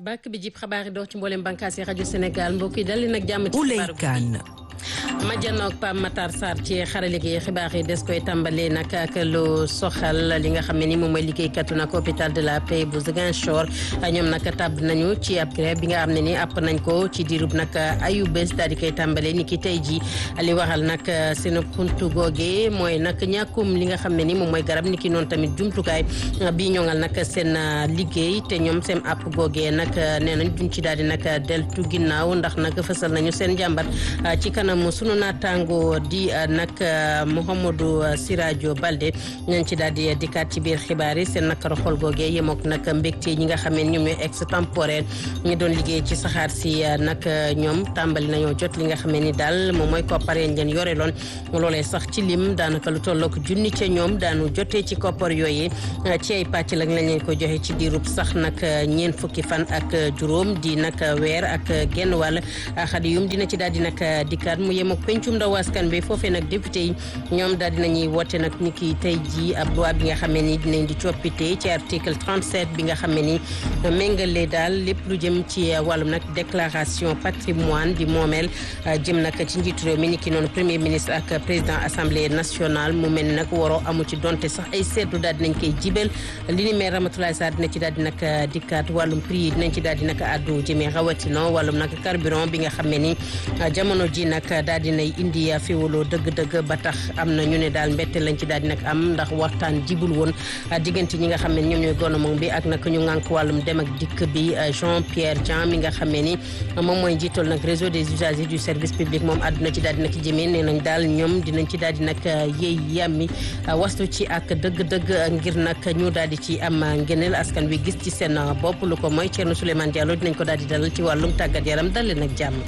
bàkk bi jib xabaar yi dox ci mboolem bànqaas yi rajo Sénégal mbokk yi dal leen ak jàmm ci Ouleye Kane majjanoog Pam Matar Sarr ci xarale gi xibaar yi des koy tàmbalee nag ak lu soxal li nga xam ne ni moom mooy liggéeykatu nag hôpital de la Paix bu Ziguinchor ñoom nag tàbb nañu ci ab grève bi nga xam ne ni àpp nañ ko ci diirub nag ayu bés daal di koy tàmbalee ni ki tey ji li waral nag seen xuntu googe mooy nag ñàkkum li nga xam ne ni moom mooy garab ni ki noonu tamit jumtukaay bi ñoŋal nag seen liggéey te ñoom seen àpp googee nag nee nañ duñ ci daal di nag deltu ginnaaw ndax nag fësal nañu seen jàmbat ci kanamu sunu naataango di nag Mouhamadou Siradio Balde ñañ ci daal di dikkaat ci biir xibaar yi seen nakar xol googee yemook nag mbégte ñi nga xam ne ñoom ñooy extemporaire ñu doon liggéey ci saxaar si nag ñoom tàmbali nañoo jot li nga xam ne ni daal moom mooy koppar yañ leen yore loon loolee sax ci lim daanaka lu tollook junni ca ñoom daanu jotee ci koppar yooyu ci ay pàcc lañ lañ leen ko joxe ci diirub sax nag ñeent fukki fan ak juróom di nag weer ak genn wàll xadi yum dina ci daal di nag dikkaat mu yem ak pencum ndaw askan bi foofee nag député yi ñoom daal dinañuy woote nag ni ki tey ji ab loi bi nga xam ne ni dinañ di coppite ci article 37 bi nga xam ne ni méngale daal lépp lu jëm ci wàllum nag déclaration patrimoine di moomeel jëm nag ci njiitu réew mi ni ki noonu premier ministre ak président assemblée nationale mu mel ni nag waroo amu ci donte sax ay seetlu daal dinañ koy jibal li ni mel Ramatoulaye Sarr dina ci daal di nag dikkaat wàllum prix yi dinañ ci daal di nag addu jëmee rawatina wàllum nag carburant bi nga xam ne ni jamono ji nag daal dinay indi féewaloo dëgg-dëgg ba tax am na ñu ne daal mbette lañ ci daal di nag am ndax waxtaan jibul woon diggante ñi nga xam ne ñoom ñooy gouvernement bi ak nag ñu ngànk wàllum dem ak dikk bi Jean Pierre Dian mi nga xam ne ni moom mooy njiital nag réseau des usagers du service public moom àdduna ci daal di nag jëmee nee nañ daal ñoom dinañ ci daal di nag yéey yàmmi wastu ci ak dëgg-dëgg ngir nag ñu daal di ci am ngeneel askan wi gis ci seen bopp lu ko mooy Thierno Souleymane Diallo dinañ ko daal di dalal ci wàllum tàggat yaram dal leen ak jàmm.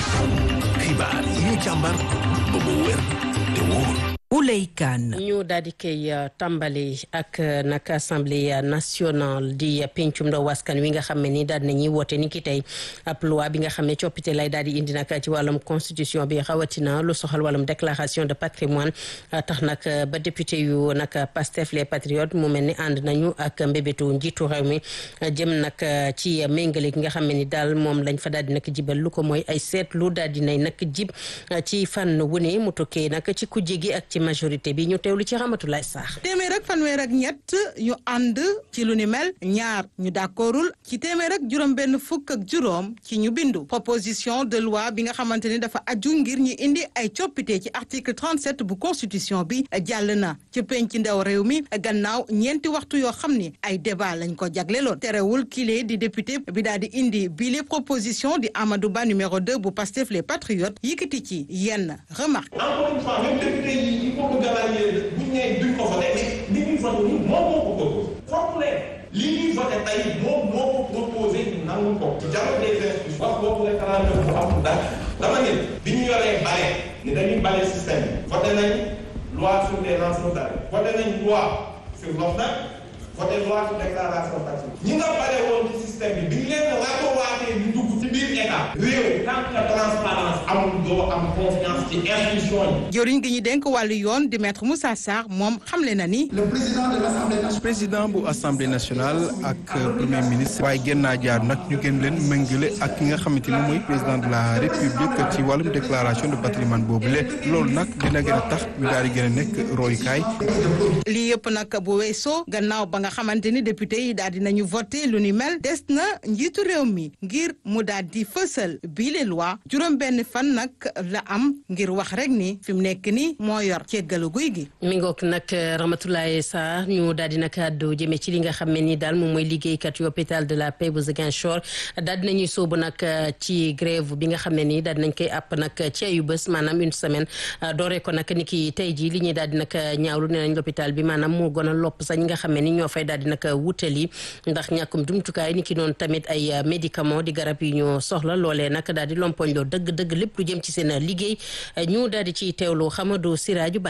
xibaar yi ñu càmbar ba mu wér te wóor. Ouleye Kane ñu daal di koy tàmbali ak nag assemblée nationale di pencum ndaw askan wi nga xam ne ni daal di nañuy woote ni ki tey ab loi bi nga xam ne coppite lay daal di indi nag ci wàllum constitution bi rawatina lu soxal wàllum déclaration de patrimoine tax nag ba député yu nag Pastef les patriotes mu mel ni ànd nañu ak mbébétu njiitu réew mi jëm nag ci méngale gi nga xam ne ni daal moom lañ fa daal di nag jibal lu ko mooy ay seetlu daal di nay nag jib ci fànn wu ne mu tukkee nag ci kujje gi ak ci majorité bi ñu teewlu ci Ramatulaay Saax téeméer ak fanweer ak ñett ñu ànd ci lu ni mel ñaar ñu d'accordul ci téeméer ak juróom benn fukk ak juróom ci ñu bindu proposition de loi bi nga xamante ni dafa aju ngir ñu indi ay coppite ci article 37 bu constitution bi jàll na ci penc ndaw réew mi gannaaw ñeenti waxtu yoo xam ni ay débat lañ ko jagleloon terewul kile di député bi daal di indi bile proposition di Amadou Ba numéro 2 bu Pastef les patriotes yëkkati ci yenn remarque encore une fois même député yi il faut que galaayee bu ñu nee duñ ko voté mais li ñuy voté nii moom moo ko proposé foog leen li ñuy voté tey moom moo ko proposé nangu ko ci dialogue des institutions wax boobu la xalaat bu am dara dama ne bi ñu yoree bale ni dañuy bale système bi voté nañ loi sur les lanceurs d'alerte voté nañ loi sur l'OFNAC voté loi sur déclaration patrimoine ñi nga bale woon ci système bi bi ñu leen ratowaatee ñu dugg ci biir état réew tant que transparence amul doo am confiance ci institution yi jëriñ gi ñu dénk wàllu yoon di maître Moussa Sarr moom xamle na ni. le président de l'Assemblée nationale. président bu assemblée nationale ak premier ministre. waaye gën naa jaar nag ñu gën leen méngale ak ki nga xamante ni mooy président de la république ci wàllum déclaration de patrimoine boobu le loolu nag dina gën a tax ñu daal di gën a nekk royukaay. lii yëpp nag bu weesoo gannaaw ba nga xamante ni député yi daal di nañu voté lu ni mel des na njiitu réew mi ngir mu daal di fësal bii les loi juróom benn fan nag la am ngir wax rek ni fi mu nekk ni moo yor ceggalu guy gi mi ngoog nag Ramatoulaye Sarr ñu daal di nag àddu jëmee ci li nga xam ne ni daal moom mooy liggéeykat yu hôpital de la Paix bu Ziguinchor daal di nañuy sóobu nag ci grève bi nga xam ne nii daal di nañ koy àpp nag ci ayu bés maanaam une semaine dooree ko nag ni ki tey jii li ñuy daal di nag ñaawlu nee nañ l'hôpital bi maanaam moo gën a lopp sax ñi nga xam ne ni ñoo fay daal di nag wutali ndax ñàkkum jumtukaay ni ki noonu tamit ay médicament di garab yi ñu soxla loolee nag daal di lompoñ loo dëgg-dëgg lépp lu jëm ci seen liggéey ñu daal di ciy teewlu Xamadou Siraju Balde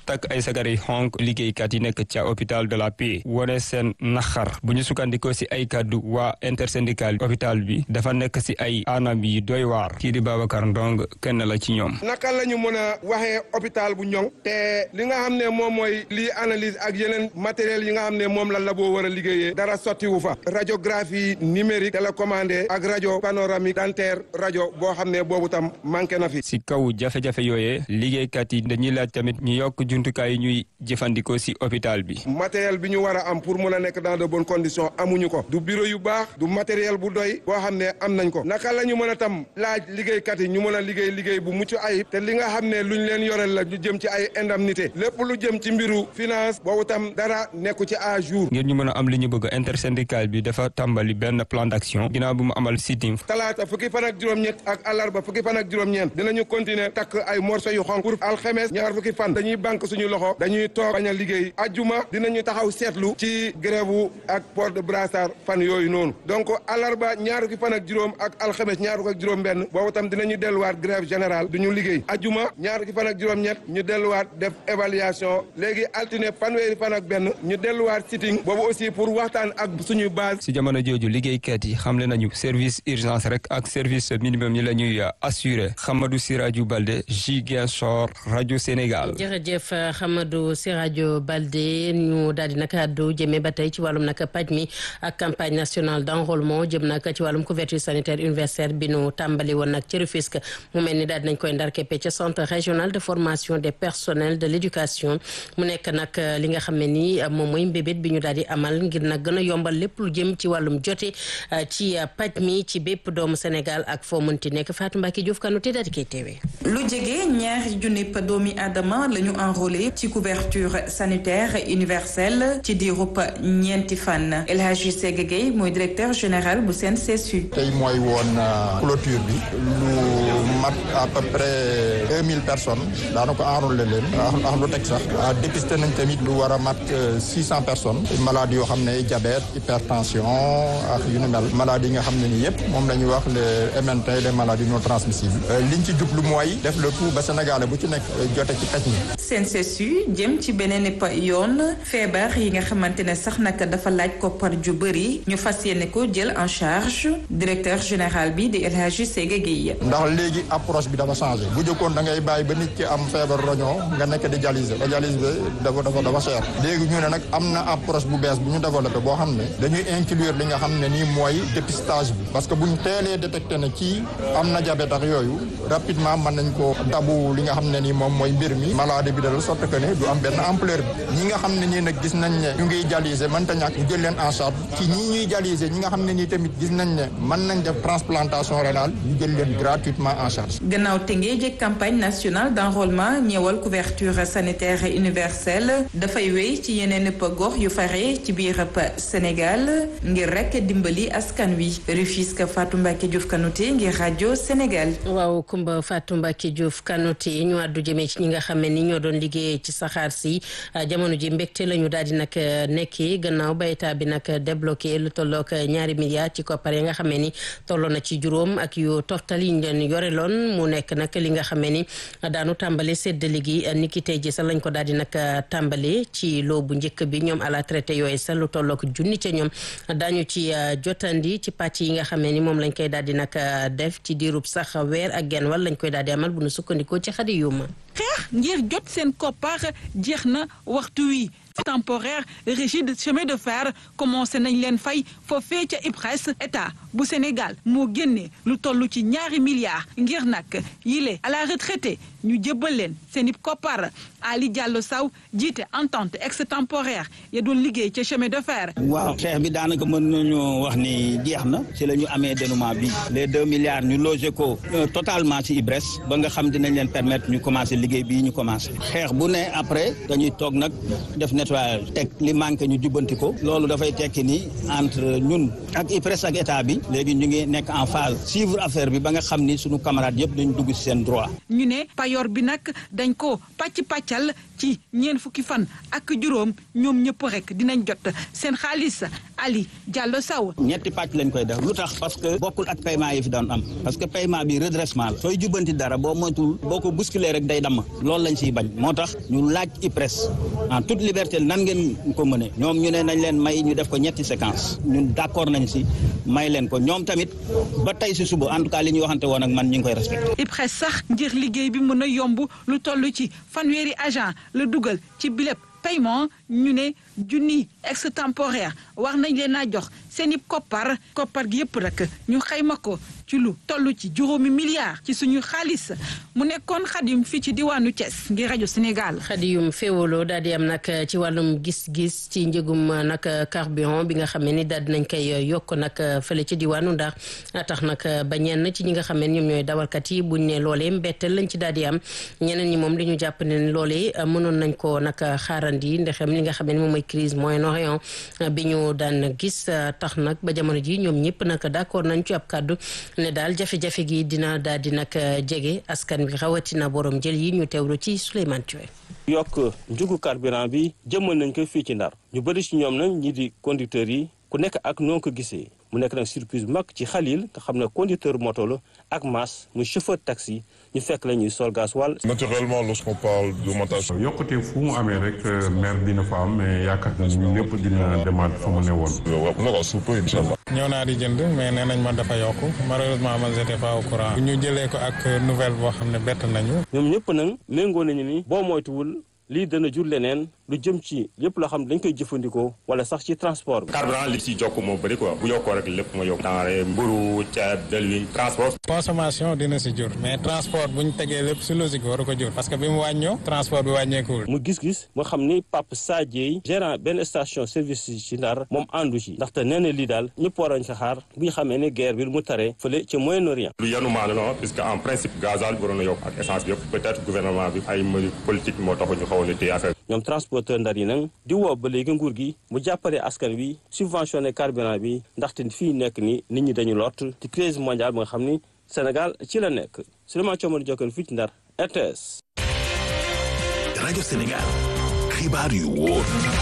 takk ay sagar yi xonk liggéeykat yi nekk ca hôpital de la Paix wone seen naxar bu ñu sukkandikoo si ay kàddu waa intersyndical hôpital bi dafa nekk si ay anam yi doy waar kii di Babacar Ndong kenn la ci ñoom naka la ñu mën a waxee hôpital bu ñoŋ te li nga xam ne moom mooy lii analyse ak yeneen matériel yi nga xam ne moom la labo war a liggéeyee dara sottiwu fa radiographie numérique télécommandé ak rajo panoramique dentaire rajo boo xam ne boobu tam manqué na fi si kaw jafe-jafe yooyee liggéeykat yi dañuy laaj tamit ñu yokk jumtukaay yi ñuy jëfandikoo si hôpital bi matériel bi ñu war a am pour mun a nekk dans de bonnes conditions amuñu ko du bureau yu baax du matériel bu doy boo xam ne am nañ ko naka la ñu mën a tam laaj liggéeykat yi ñu mën a liggéey liggéey bu mucc ayib te li nga xam ne luñ leen yorel la ñu jëm ci ay indemnité lépp lu jëm ci mbiru finance boobu tam dara nekku ci à jour ngir ñu mën a am li ñu bëgg intersyndical bi dafa tàmbali benn plan d'action ginnaaw bu mu amal sitting talaata fukki fan ak juróom-ñett ak àllarba fukki fan ak juróom-ñeent dinañu continuer takk ay morceau yu xonk pour alxemes ñaar fukki fan dañuy banque suñu loxo dañuy toog bañ a liggéey ajjuma dinañu taxaw seetlu ci grève ak port de brassard fan yooyu noonu donc àllarba ñaar fukki fan ak juróom ak alxemes ñaar fukki ak juróom benn boobu tam dinañu delluwaat grève générale duñu liggéey ajjuma ñaar fukki fan ak juróom-ñett ñu delluwaat def évaluation léegi altine fanweeri fan ak benn ñu delluwaat sitting boobu aussi pour waxtaan ak suñu base si jamono jooju liggéeykat yi xamle nañu service urgence rek ak service minimum yi la ñuy assuré Hamadou Sirajou Balde Ziguinchor rajo Sénégal. jërëjëf Hamadou Sirajou Balde ñu daal di nag àddu jëmee ba tey ci wàllum nag paj mi ak campagne nationale d'enrôlement jëm nag ci wàllum couverture sanitaire universelle bi nu tàmbali woon nag ci Rufisque mu mel ni daal di nañ koy ndar keppe ca centre régional de formation des personnels de l'éducation mu nekk nag li nga xam ne ni moom mooy mbébét bi ñu daal di amal ngir nag gën a yombal lépp lu jëm ci wàllum jote ci paj mi ci bépp doomu Sénégal ak foo mënti nekk Fatou Mbacke Diouf Kanouté daal di koy teewee. lu jege ñaari junni doomi aadama la ñu enrôlé ci couverture sanitaire universelle ci diirub ñeenti fan El Hadji Séga Gueye mooy directeur général bu CNCSU. tey mooy woon clôture bi lu mat à peu près deux mille personnes daanaka enrôlé leen ak lu teg sax dépisté nañ tamit lu war a mat six cent personnes maladies yoo xam ne diabète hypertension ak yu ni mel maladies yi nga xam ne nii yëpp moom la ñuy wax les MNT les maladies non transmissibles liñ ci jublu mooy def le tout ba Sénégalais bu ci nekk jote ci paj mi. CNCSU jëm ci beneen pa yoon feebar yi nga xamante ne sax nag dafa laaj koppar ju bëri ñu fas yéene ko jël en charge directeur général bi di El Hadji Séga Gueye. ndax léegi approche bi dafa changé bu jëkkoon da ngay bàyyi ba nit ki am feebar roñoo nga nekk di dialyser te dialyse bi dafa dafa dafa cher léegi ñu ne nag am na approche bu bees bu ñu développé boo xam ne dañuy inclure li nga xam ne nii mooy dépistage bi parce que bu ñu teelee détecté ne kii am na diabète ak yooyu rapidement mën nañ ko dabu li nga xam ne nii moom mooy mbir mi maladie bi dal sorte que ne du am benn ampleur bi ñi nga xam ne nii nag gis nañ ne ñu ngiy dialyser mënta ñàkk ñu jël leen en charge ci ñii ñuy dialyser ñi nga xam ne nii tamit gis nañ ne mën nañ def transplantation rénale ñu jël leen gratuitement en charge gannaaw tëngee jëkk campagne nationale d'enrôlement ñeewal couverture sanitaire universelle dafay wéy ci yeneen ëpp gox yu fare ci biir Sénégal ngir rek dimbali askan wi Rufisque Fatou Mbacke Diouf Kanouté ngir rajo Sénégal. waaw Kumba Fatou Mbacke Diouf Kanouté ñu àddu jëmee ci ñi nga xam ne ni ñoo doon liggéey ci saxaar si jamono ji mbégte la ñu daal di nag nekkee gannaaw ba état bi nag débloqué lu tollook ñaari milliards ci koppar yi nga xam ne ni tolloo na ci juróom ak yu toftal yi ñu leen yore loon mu nekk nag li nga xam ne ni daanu tàmbale séddale gi ni ki tey ji sax lañ ko daal di nag tàmbale ci loo bu njëkk bi ñoom à la traité yooyu sax lu tollook junni ca ñoom daañu ci jotandi ci pàcc yi nga xam ne ni moom lañ koy daal di nag def ci diirub sax weer ak genn wàll lañ koy daal di amal bu nu sukkandikoo ci xadi yuma xeex ngir jot seen koppar jeex na waxtu wi temporaire régie de chemin de fer commencé nañ leen fay foofee ca IPRES état bu Sénégal moo génne lu toll ci ñaari milliards ngir nag yile à la retraité ñu jëbbal leen seen i koppar Ali Diallo Sow jiite entente extemporaire ya doon liggéey ca chemin de fer. waaw xeex bi daanaka mën nañu wax ni jeex na ci la ñu amee dénouement bi les deux milliards ñu logé ko totalement ci IPRES ba nga xam dinañ leen permettre ñu commencé liggéey bii ñu commencé xeex bu ne après dañuy toog nag def nettoyage teg li manqué ñu jubbanti ko loolu dafay tekki ni entre ñun ak IPRES ak état bi léegi ñu ngi nekk en phase suivre affaire bi ba nga xam ni suñu camarades yëpp dañu dugg ci seen droit. ñu ne payoor bi nag dañ ko pàcc pàccal ci ñeent fukki fan ak juróom ñoom ñëpp rek dinañ jot seen xaalis Ali Diallo Sow. ñetti pàcc lañ koy def lu tax parce que bokkul ak paiement yi fi doon am parce que paiement bi redressement la sooy jubbanti dara boo moytul boo ko bousculer rek day damm loolu lañ siy bañ moo tax ñu laaj IPRES en toute liberté nan ngeen ko mëne ñoom ñu ne nañ leen may ñu def ko ñetti séquence ñun d'accord nañ si may leen ko ñoom tamit ba tey si suba en tout cas li ñu waxante woon ak man ñu ngi koy respecté. IPRES sax ngir liggéey bi mën a yomb lu toll ci fanweeri agent la dugal ci bilép paiement ñu ne junni extemporaire war nañ leen a jox seen i koppar koppar gi yëpp rek ñu xayma ko ci lu toll ci juróomi milliards ci suñu xaalis mu nekkoon xadim fii ci diwaanu Thiès ngir rajo Sénégal. xadiyum féewaloo daal di am nag ci wàllum gis-gis ci njëgum nag carburant bi nga xam ne ni daal di nañ koy yokk nag fële ci diwaanu ndax tax nag ba ñenn ci ñi nga xam ne ñoom ñooy dawalkat yi buñ ne loolee mbetteel lañ ci daal di am ñeneen ñi moom li ñu jàpp ne loolee mënoon nañ ko nag xaarandi ndexem li nga xam ne moom mooy crise Moyen-Orient bi ñu daan gis tax nag ba jamono ji ñoom ñëpp nag d'accord nañ ci ab kàddu ne daal jafe-jafe gi dina daal di nag jege askan bi rawatina borom jël yi ñu teewlu ci Souleymane Thioye yokk njëgu carburant bi jëmmal nañ ko fii ci Ndar ñu bëri ci ñoom nag ñi di conducteurs yi ku nekk ak noo ko gisee mu nekk nag surprise bu mag ci Khalil nga xam ne conducteur moto la ak Mass muy chauffeur taxi ñu fekk la ñuy sol gasoil. naturellement lorsqu'on parle d'augmentation. yokkute fu mu amee rek maire dina fa am mais yaakaar na ñun lépp dina demaat fa mu ne woon. waaw na ko suuf incha allah. ñëw naa di jënd mais nee nañ ma dafa yokk malheureusement man j'étais pas au courant. bu ñu jëlee ko ak nouvelle boo xam ne bett nañu. ñoom ñëpp nag méngoo nañu ni boo moytuwul lii dana jur leneen lu jëm ci lépp loo xam ne dañ koy jëfandikoo wala sax ci transport bi. carburant li ci jokk moo bëri quoi bu yokkoo rek lépp ma yokk. denrée mburu ceeb delwi transport. consommation dina si jur mais transport bu ñu tegee lépp si logique waru ko jur parce que bi mu wàññoo transport bi wàññeekuwul. mu gis-gis moo xam ni Pape Sadie gérant benn station service ci Ndar moom àndu ci ndaxte nee na lii daal ñëpp waroon ci xaar bu ñu xamee ne guerre bi mu taree fële ci Moyen-Orient. lu yanu maa la non puisque en principe gasoil bi waroon na yokk ak essence bi yëpp peut-être gouvernement bi ay mesures politiques moo tax ñu xawoon a téye affaire ñoom transporteur ndar yi nag di woo ba léegi nguur gi mu jàppale askan wi subventionné carburant bi ndaxte fii nekk ni nit ñi dañu lott ci crise mondiale bi nga xam ni Sénégal ci la nekk Souleymane Thiomar Diokane fii ci Ndar RTS. rajo Sénégal xibaar yu wóor.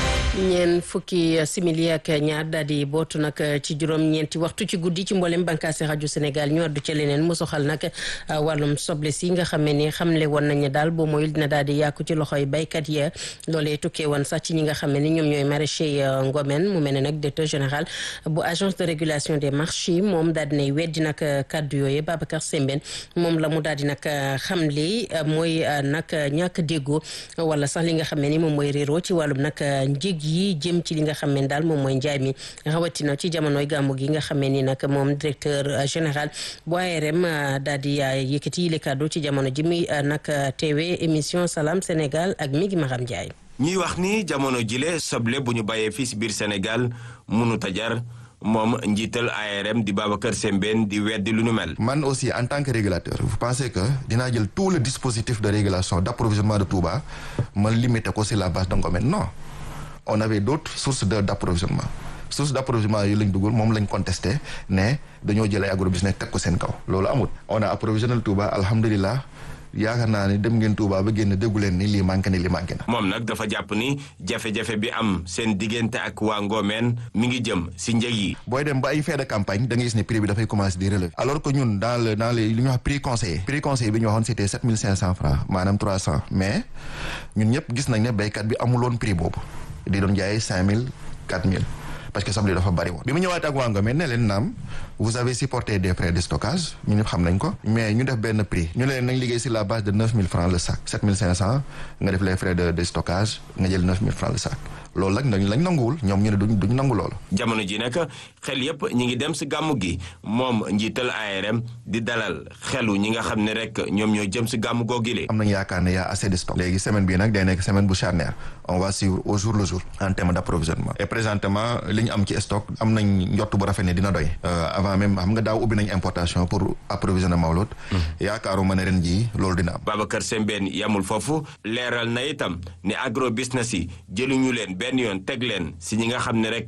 ñeen fukki simili ak ñaar daal di bootu nag ci juróom-ñeenti waxtu ci guddi ci mboolem bànkaasi rajo Sénégal ñu addu ca leneen mu soxal nag wàllum soble si nga xam ne ni xamle woon nañu daal boo moyul dina daal di yàqu ci loxoy baykat ya loolee tukkee woon sax ci ñi nga xam ne ni ñoom ñooy maraîcher Ngomen mu mel ne nag directeur général bu agence de régulation des marchés moom daal dinay weddi nag kàddu yooyu Babacar Sembène moom la mu daal di nag xamle mooy nag ñàkk déggoo wala sax li nga xam ne ni moom mooy réeroo ci wàllum nag njëg yi jëm ci li nga xam ne daal moom mooy njaay mi rawatina ci jamonoy gàmmu gi nga xam ne ni nag moom directeur général bu ARM daal di yëkkati yile kàddu ci jamono ji muy nag teewee émission Salam Sénégal ak mi ngi Maram Ndiaye. ñuy wax ni jamono jile soble bu ñu bàyyee fii si biir Sénégal mënut a jar moom njiital ARM di Babacar Sembène di weddi lu nu mel. man aussi en tant que régulateur vous pensez que dinaa jël tout le dispositif de régulation d'approvisionnement de Touba ma limité ko sur la base de Ngomen non. on avait d'autres sources de d'approvisionnement source d'approvisionnement yi lañ dugal moom lañ contesté ne dañoo jëlee agrobusiness teg ko seen kaw loolu amul on a approvisionné Touba alhamdulilah yaakaar naa ni dem ngeen Touba ba génn déggu leen ni lii manqué ni lii manqué na. moom nag dafa jàpp ni jafe-jafe bi am seen diggante ak waa Ngomeen mi ngi jëm si njëg yi. booy dem ba ay fin de campagne da ngay gis ne prix bi dafay commencer di relever. alors que ñun dans le dans les li ñuy wax prix conseillé. prix conseillé bi ñu waxoon c'était sept mille cinq cents francs maanaam trois cents mais ñun ñëpp gis nañ ne béykat bi amuloon prix boobu. di doon jaayee cinq mille quatre mille parce que soble dafa bari woon bi mu ñëwaat ak waa Ngomeen ne leen naam vous avez supporté des frais de stockage ñu ñëpp xam nañ ko mais ñu def benn prix ñu ne leen nañ liggéey sur la base de neuf mille francs le sac sept mille cinq cents nga def les frais de de stockage nga jël neuf mille francs le sac loolu nag dañ lañ nanguwul ñoom ñu ne duñ duñ nangu loolu. jamono ji nag xel yépp ñi ngi dem si gàmmu gi moom njiital ARM di dalal xelu ñi nga xam ne rek ñoom ñoo jëm si gàmmu googile. am nañu yaakaar ne y a assez de stock. léegi semaine bii nag day nekk semaine bu charnière on va suivre au jour le jour en terme d'approvisionnement. et présentement li ñu am ci stock am nañ njott bu rafet ne dina doy. avant même xam nga daaw ubbi nañ importation pour approvisionner Mawlud. yaakaaruma ne ren jii loolu dina am. Babacar Sembène yamul foofu leeral na itam ne agro business yi jëluñu leen benn yoon teg leen si ñi nga xam ne rek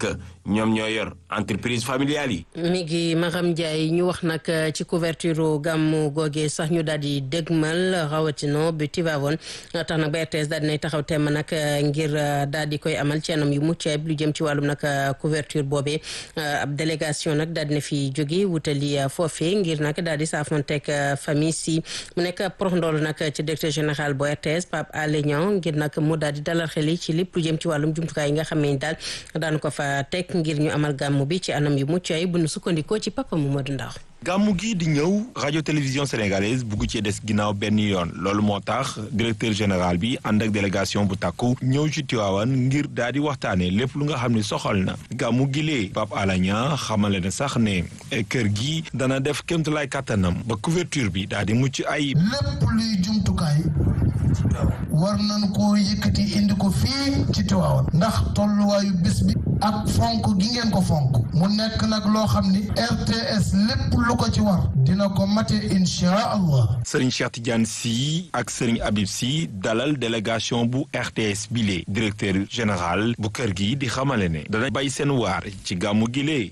ñoom ñoo yor entreprise familiale yi. mi ngi Maram Ndiaye ñu wax nag ci couverture gàmmu googee sax ñu daal di dégmal rawatina bi Tivaouane tax nag ba RTS daal di nay taxaw temm nag ngir daal di koy amal ci anam yu mucc ayib lu jëm ci wàllum nag couverture boobee ab délégation nag daal di na fi jóge wutali foofee ngir nag daal di saafonteeg famille si mu nekk prox ndool nag ci directeur général bu RTS Pape Alé Niang ngir nag mu daal di dalal xel yi ci lépp lu jëm ci wàllum jumtukaay yi nga xam ne daal daan ko fa teg ngir ñu amal gàmmu bi ci anam yu mucc ayib bu nu sukkandikoo ci Papa Mamadou Ndaw gàmmu gi di ñëw radio télévision sénégalaise bugg ci des ginnaaw benn yoon loolu moo tax directeur général bi ànd ak délégation bu takku ñëw ci Tiwaawan ngir daal di waxtaane lépp lu nga xam ne soxal na gàmmu gi lee Pape Alagna xamale na sax ne kër gi dana def kémtulaay kàttanam ba couverture bi daal di mucc ayib lépp luy jumtukaay war nañ koo yëkkati indi ko fii ci Tiwaawan ndax tolluwaayu bés bi ak fonk gi ngeen ko fonk mu nekk nag loo xam ni RTS lépp lu ko ci war dina ko mate inchaa allah Serigne Cheikh Tidiane Sy ak Serigne Habib Sy dalal délégation bu RTS bile directeur général bu kër gi di xamale ne dana bay seen waar ci gàmmu gilee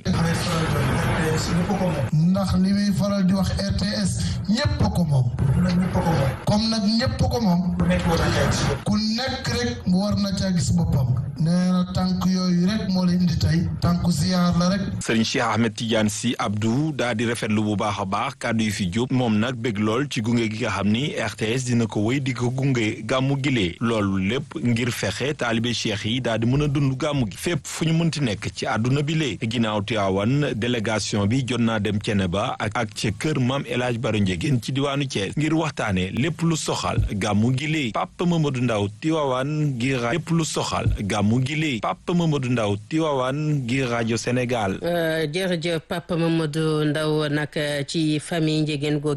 ndax li muy faral di wax RTS ñépp ko moom comme nag ñépp ko moom ku nekk rek mu war na caa gis boppam nee na tànk yooyu rek moo la indi tey tànku ziyaar la rek Serigne Cheikh Ahmed Tidiane Sy Abdou daa di rafetlu bu baax a baax kàddu yu fi jóg moom nag bëgg lool ci gunge gi nga xam ni RTS dina ko wéy di ko gunge gàmmu gilee loolu lépp ngir fexe taalibe cheikh yi daal di mën a dund gàmmu gi fépp fu ñu mënti nekk ci àdduna bi lee ginnaaw Tiwaawan délégation bi jot naa dem Ceneba ak ak ca kër maam El Hadj Baro Ndiégène ci diwaanu Thiès ngir waxtaane lépp lu soxal gàmmu gilee Papa Mamadou Ndaw Tiwaawan ngir lépp lu soxal gàmmu gilee Papa Mamadou Ndaw Tiwaawan ngir rajo Sénégal jërëjëf Papa Mamadou Ndaw nag ci famille Ndiégène googu